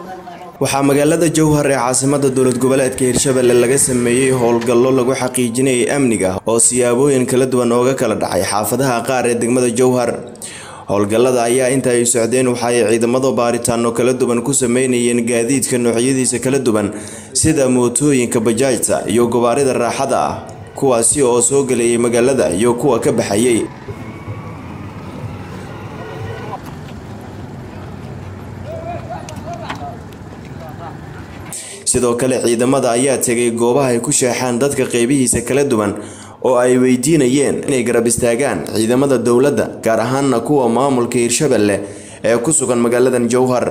waxaa magaalada jowhar ee caasimada dowlad goboleedka hirshabelle laga sameeyey howlgallo lagu xaqiijinayay amniga oo siyaabooyin kala duwan ooga kala dhacay xaafadaha qaar ee degmada jowhar howlgallada ayaa inta ay socdeen waxa ay ciidamadu baaritaano kala duwan ku sameynayeen gaadiidka noocyadiisa kala duwan sida mootooyinka bajaajta iyo gabaarida raaxada ah kuwaasi oo soo gelayay magaalada iyo kuwa ka baxayay sidoo kale ciidamada ayaa tegay goobaha ay ku sheexaan dadka qeybihiisa kala duwan oo ay weydiinayeen inay garab istaagaan ciidamada dowladda gaar ahaana kuwa maamulka hirshabelle ee ku sugan magaaladan jowhar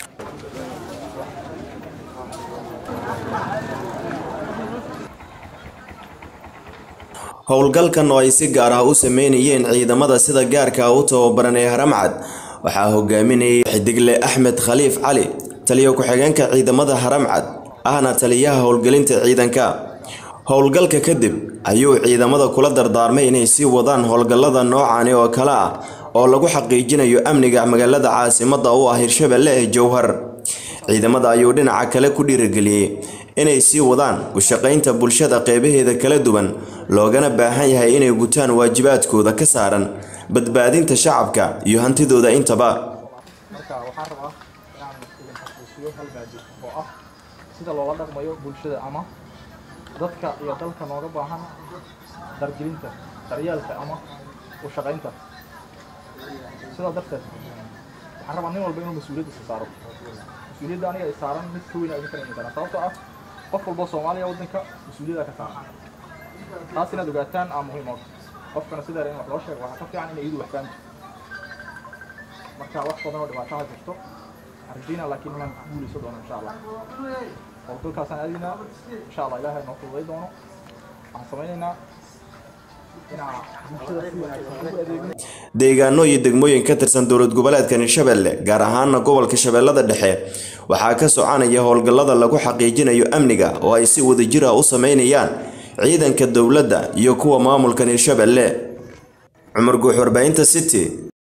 howlgalkan oo ay si gaar ah u sameynayeen ciidamada sida gaarka u tababaran ee haramcad waxaa hogaaminayay xidigle axmed khaliif cali taliyo ku-xigeenka ciidamada haramcad ahna taliyaha howlgelinta ciidanka howlgalka kadib ayuu ciidamada kula dardaarmay inay sii wadaan howlgallada noocani oo kale ah oo lagu xaqiijinayo amniga magaalada caasimada u ah hirshabelle ee jowhar ciidamada ayuu dhinaca kale ku dhiirigeliyey inay sii wadaan u shaqaynta bulshada qeybaheeda kala duwan loogana baahan yahay inay gutaan waajibaadkooda ka saaran badbaadinta shacabka iyo hantidooda intaba marka waxaan rabaa inaan idin xasuusiyo hal maadi oo ah sida loola dhaqmayo bulshada ama dadka iyo dalka nooga baahan dargelinta daryeelka ama u shaqaynta sidaa darteed waxaan rabaa nin walba inuu mas-uuliyaddiisa saaro mas-uuliyadda aniga ay saaran mid ka weyna idin kala iman karaan sababtoo ah qof walbo soomaaliya waddanka mas-uuliyadda ka saaran taas inaad ogaataan aa muhiim oo qofkana sideera in wax loo sheego waxaa ka fiican inay idu wax fahamto marka wax badan oo dhibaataha jirto arjina laakiin inaan ku guuleyso doono insha allah howlgalkaasaan aadaynaa insha allah ilaahay noo fududay doono waxaan samaynaynaa inaa bulshada si wanaagsan ugu adeegno deegaano iyo degmooyin ka tirsan dowlad goboleedkan hirshabelle gaar ahaana gobolka shabeellada dhexe waxaa ka soconaya howlgallada lagu xaqiijinayo amniga oo ay si wadajir ah u sameynayaan ciidanka dowladda iyo kuwa maamulkan hirshabelle cumar guux warbaahinta city